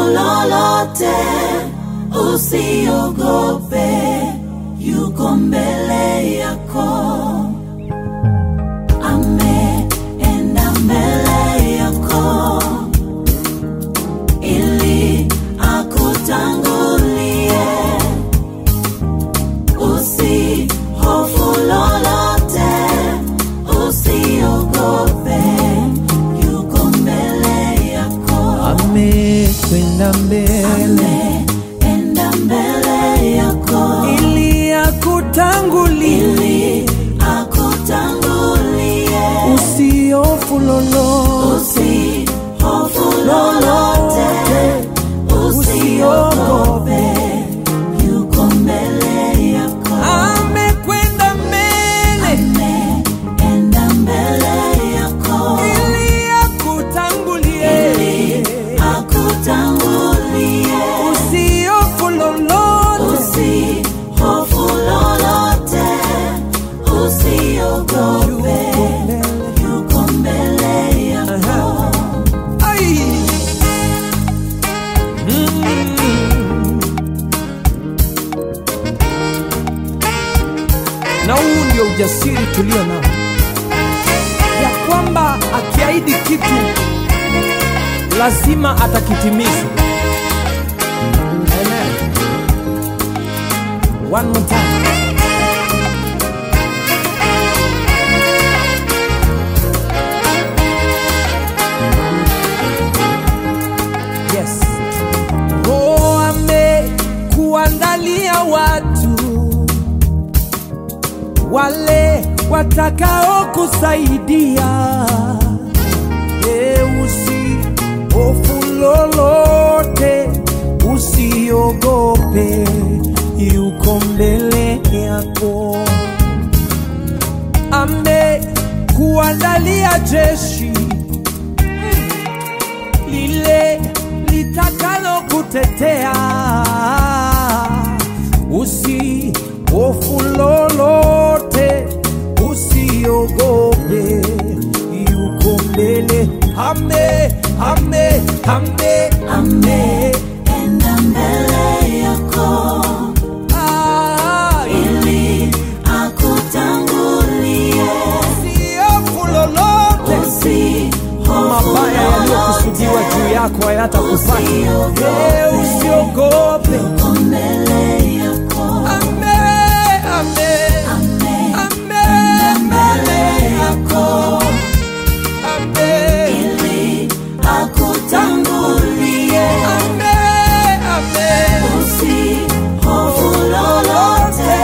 lolote, usiogope, yuko mbele yako. Ameenda mbele yako ili akutangulie. Usihofu lolote, usiogope, yuko mbele yako. amekwenda mbele Ameenda mbele yako ili akutangulie, ili akutangulie. usiofu lolote, Usihofu lolote, usiogope, yuko mbele yako. amekwenda mbele Ameenda mbele yako ili akutangulie, ili akutangulie. usiofu lolote, Usihofu lolote, usiogope, yuko mbele yako. Ai. Mm. na huu ndio ujasiri tulio nao ya kwamba akiahidi kitu lazima atakitimiza Amen. One more time. Yes. Oh, amekuandalia watu wale watakao kusaidia. E, usihofu lolote, usiogope, yuko mbele yako. Amekuandalia jeshi lile litakalo kutetea. Usihofu lolote, usiogope, yuko mbele. Ame, ame, ame, ame. Ameenda mbele yako Ah, ili akutangulie. usihofu lolote, Usihofu mabaya yaliyokusudiwa lolote, juu yako hayatakupata. Usiogope. Eh, Usiogope. yuko mbele yako. Ame, ame, Ameenda ame, mbele yako ame. ili akutangulie. Ame, ame. Usihofu lolote,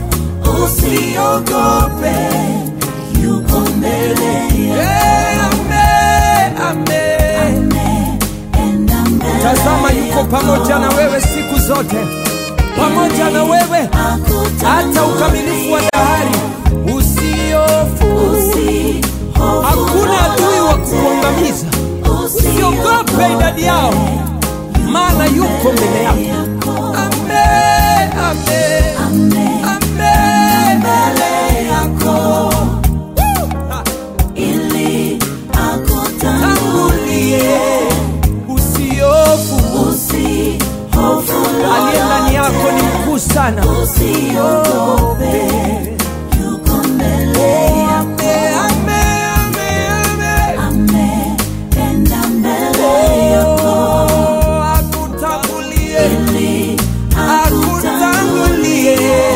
usiogope, yuko mbele yako. Eh, ame, ame. Ameenda mbele Tazama yuko pamoja na wewe siku zote, pamoja na wewe hata ukamilifu wa dahari. Usiofu, Usihofu hakuna adui wa kukuangamiza. Usiogope idadi yao, maana yuko mbele yako. Ame, ame, ame. mbele yako Ha. ili akutangulie. tangulie usiofu Usihofu aliye ndani yako ni lolote, mkuu sana usiogope, yuko mbele yako. Ame, ame, ame, ame. Ameenda mbele yako Oh, akutangulie ili akutangulie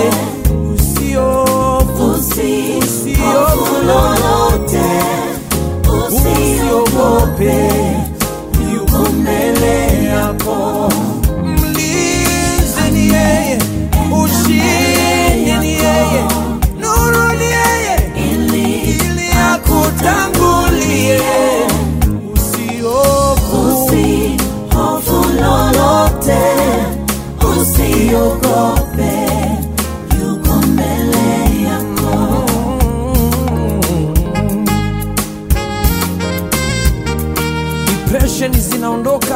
usiofu Usihofu lolote, usiogope, yuko mbele yako. mlinzi ni yeye ushindi ni yeye nuru ni yeye Ili ili akutangulie usiofu usihofu lolote, usiogope, yuko mbele yako. depression zinaondoka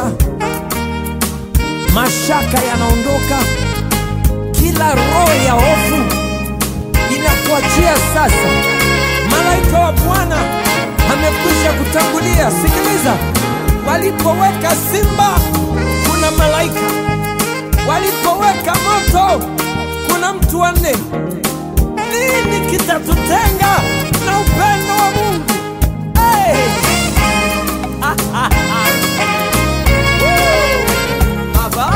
mashaka yanaondoka kila roho ya hofu inakuachia sasa malaika wa bwana amekwisha kutangulia sikiliza walipoweka simba kuna wa nne, nini kitatutenga na upendo wa Mungu? Hey! Woo! Baba.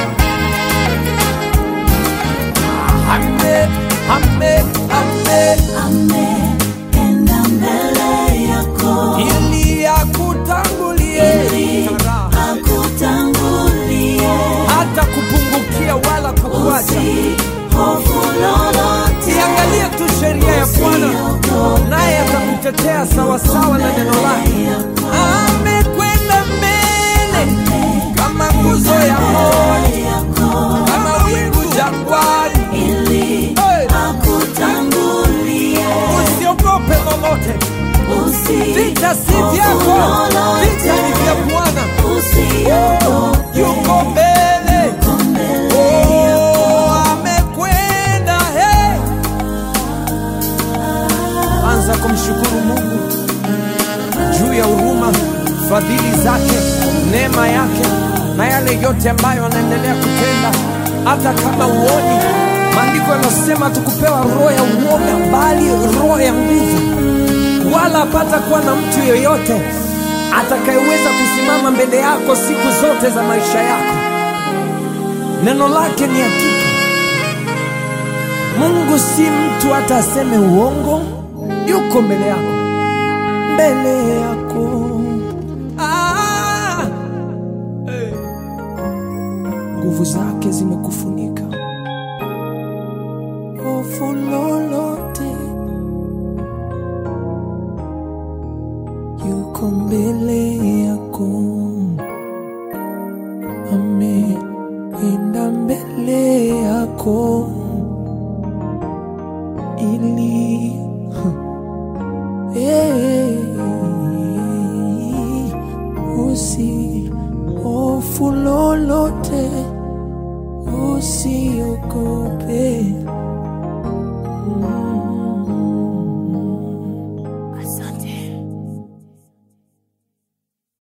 Ame, ame, ame, Ameenda mbele yako ili akutangulie Tara. akutangulie, hata kupungukia wala kukuacha. usihofu lolote, Iangalie tu sheria ya Bwana, naye atakutetea sawasawa na neno lake. Amekwenda mbele kama nguzo ya moto, kama wingu jangwani. ili Hey! akutangulie, Usiogope lolote, vita si vyako, vita ni vya Bwana. usiogope, Yuko mbele, oh, amekwenda. Hey! Anza kumshukuru Mungu juu ya huruma, fadhili zake, neema yake na yale yote ambayo anaendelea kutenda, hata kama uoni. Maandiko yanasema tukupewa roho ya uoga, bali roho ya nguvu, wala hapata kuwa na mtu yeyote atakayeweza kusimama mbele yako siku zote za maisha yako. Neno lake ni hakika. Mungu si mtu hata aseme uongo, yuko mbele yako, mbele yako. Ah! Eh. Nguvu zake zimekufunika, hofu lolote, yuko mbele yako, ameenda mbele yako ili Eh, usi hofu lolote, usiogope. Mm.